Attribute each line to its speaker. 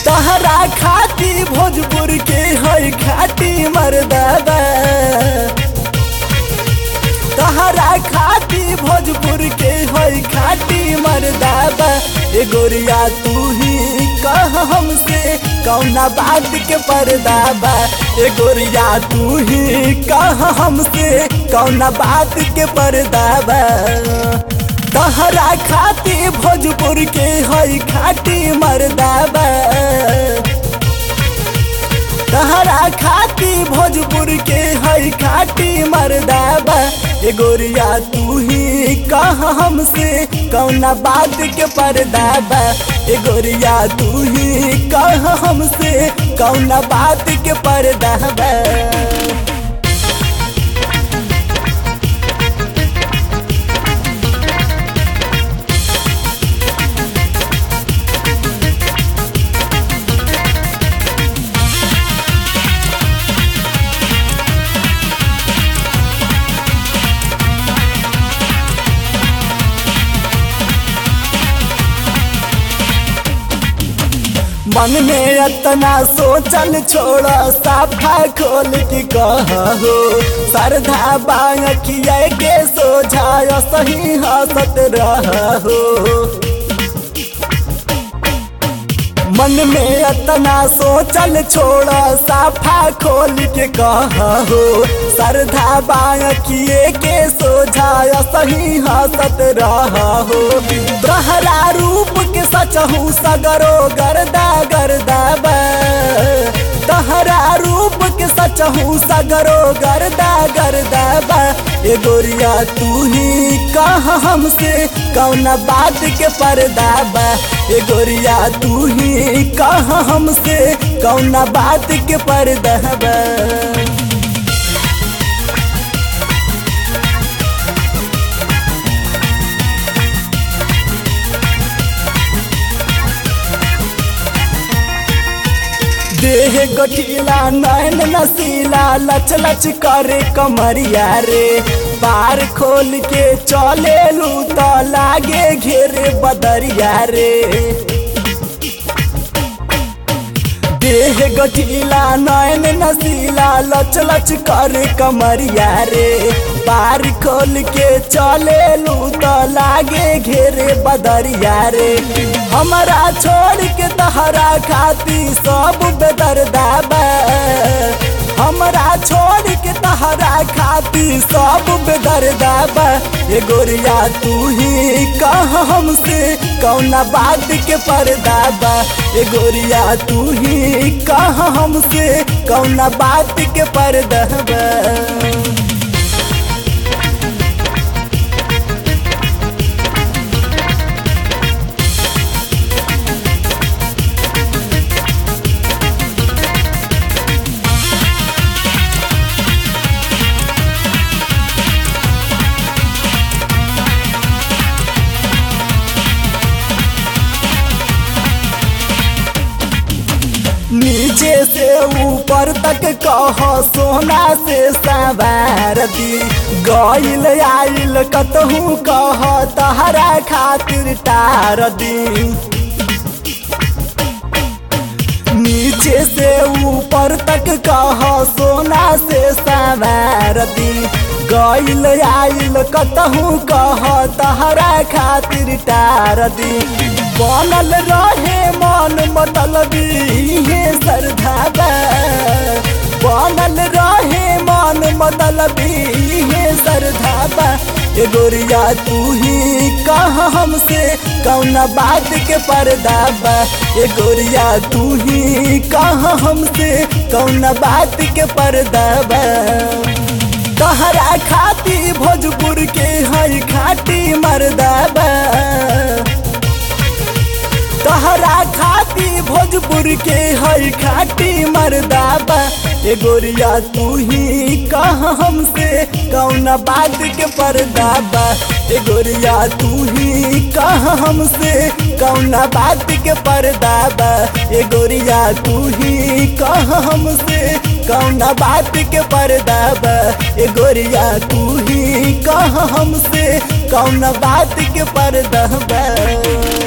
Speaker 1: तहरा खाती भोजपुर के है खाटी मर्दाबा तहरा खाती भोजपुर के है खाटी मर्दाबा ए गोरिया तू ही कह हमसे कौना बात के पर्दाबा ए गोरिया तू ही कह हमसे कौना बात के पर्दाबा तहरा खाती भोजपुर के है खाटी मर्दाबा तहरा खाती भोजपुर के है खाटी मर्दाबा ए गोरिया तू ही कह हमसे कौना बात के पर्दाबा ए गोरिया तू ही कह हमसे कौना बात के पर्दाबा मन में इतना सोचल छोड़ा साफा खोल के कहो सरधा बांकिया के सोझा सही हंसत रहो मन में इतना सोचल छोड़ा साफा खोल के कहो सरधा बांकिए के सोझा सही हंसत रहो तोहरा रूप के सचहू सगरो गर्दा गर्दा बा तहरा रूप के सचहू सगरो गर्दा गर्दा बा ए गोरिया तू ही कह हमसे कौना बात के पर्दा बा ए गोरिया तू ही कह हमसे कौना बात के पर्दा बा देह गठीला नैन नसीला लच लच करे कमरिया रे बार खोल के चले लू तो लागे घेरे बदरिया रे देह गठीला नैन नसीला लच लच करे कमरिया रे बार खोल के चले लू तो लागे घेरे बदरिया रे हमारा छोड़ के तहरा खाती सब बेदर्दा बा हमरा छोड़ के तहरा खाती सब बेदर्दा बा ए गोरिया तू ही कह हमसे कौना बात के पर्दा बा ए गोरिया तू ही कह हमसे कौना बात के पर्दा बा नीचे से ऊपर तक कह सोना से सवार दी गईल आइल कतहू कह तहरा खातिर टार दी नीचे से ऊपर तक कह सोना से सवार दी गईल आइल कतहू कह तहरा खातिर टार दी बनल रहे मन मतलबी हे सरधाबा बनल रहे मन मतलबी हे सरधाबा ए गोरिया तू ही कह हमसे कौना बात के पर्दाबा ए गोरिया तू ही कह हमसे कौना बात के पर्दाबा तहरा खाती भोजपुर के है खाटी मर्दाबा तहरा खाती भोजपुर के है खाटी मर्दाबा ए गोरिया तू ही कह हमसे कौना बात के पर्दाबा ए गोरिया तू ही कह हमसे कौना बात के पर्दाबा ए गोरिया तू ही कह हमसे कौना बात के पर्दाबा ए गोरिया तू ही कह हमसे कौना बात के पर्दाबा